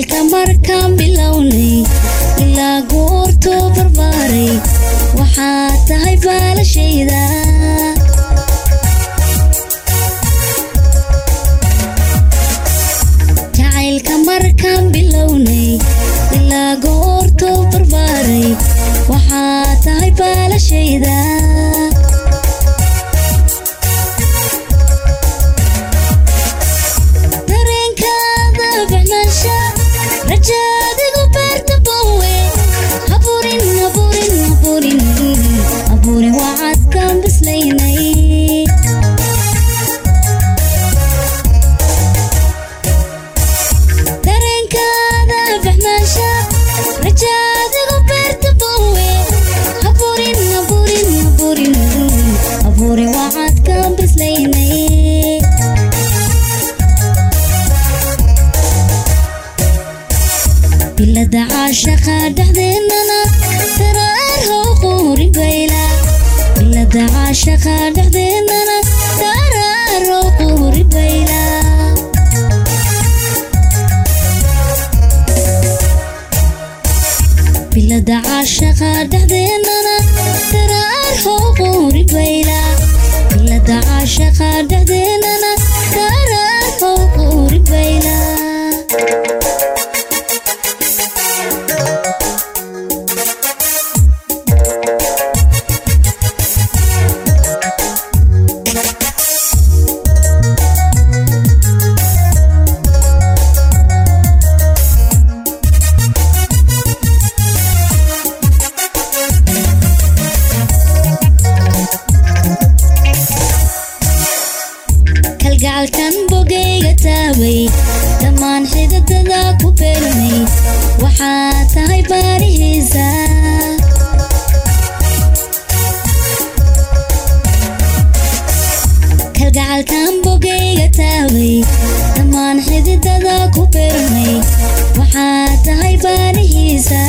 jacaylka markaan bilownay ilaa goortuu barbaaray waxaa tahay baalashayda jacaylka markaan bilownay ilaa goortuu barbaaray waxaa tahay baalashayda dareenkaada bixnaansha rajaadigu beerta bowe haburin haburin haburin haburin wacadkaan bislaynay dareenkaada bixnaansha rajaadigu beerta bowe haburin haburin haburin haburin wacadkaan bislaynay bilada caashaqa dhexdeennana daraar how quuri bayla bilada caashaqa dhexdeennana daraar how quuri bayla bilada caashaqa dhexdeennana daraar how quuri bayla bilada caashaqa dhexdeennana daraar how quuri bayla kalgacalkan bogayga taabay dhammaan xididada ku beermay waxaa tahay baarihiisa kalgacalkan bogayga taabay dhammaan xididada ku beermay waxaa tahay baarihiisa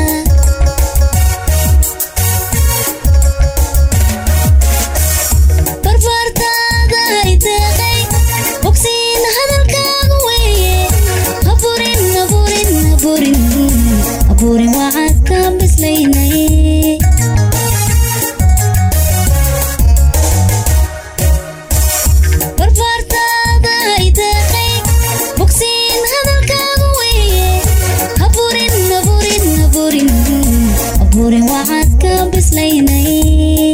barbaartaada ay deeqay bogsiin hadalkaagu weeye haburin haburin haburin haburin wacadkaan bislaynay barbaartaada ay deeqay bogsiin hadalkaagu weeye haburin haburin haburin haburin wacadkaan bislaynay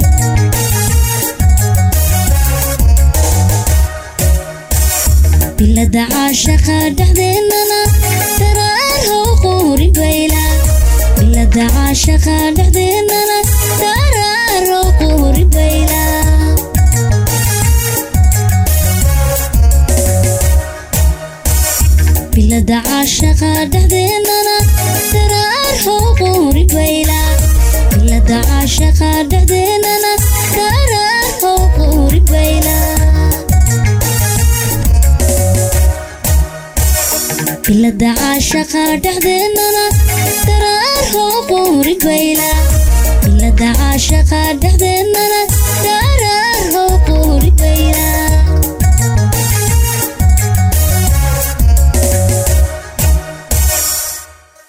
bilada caashaqa dhexdeennana daraar how quuri bayla bilada caashaqa dhexdeennana daraar how quuri bayla bilada caashaqa dhexdeennana daraar how quuri bayla bilada caashaqa dhexdeennana daraar how quuri bayla bilada caashaqa dhexdeennana daraar how quuri bayla bilada caashaqa dhexdeennana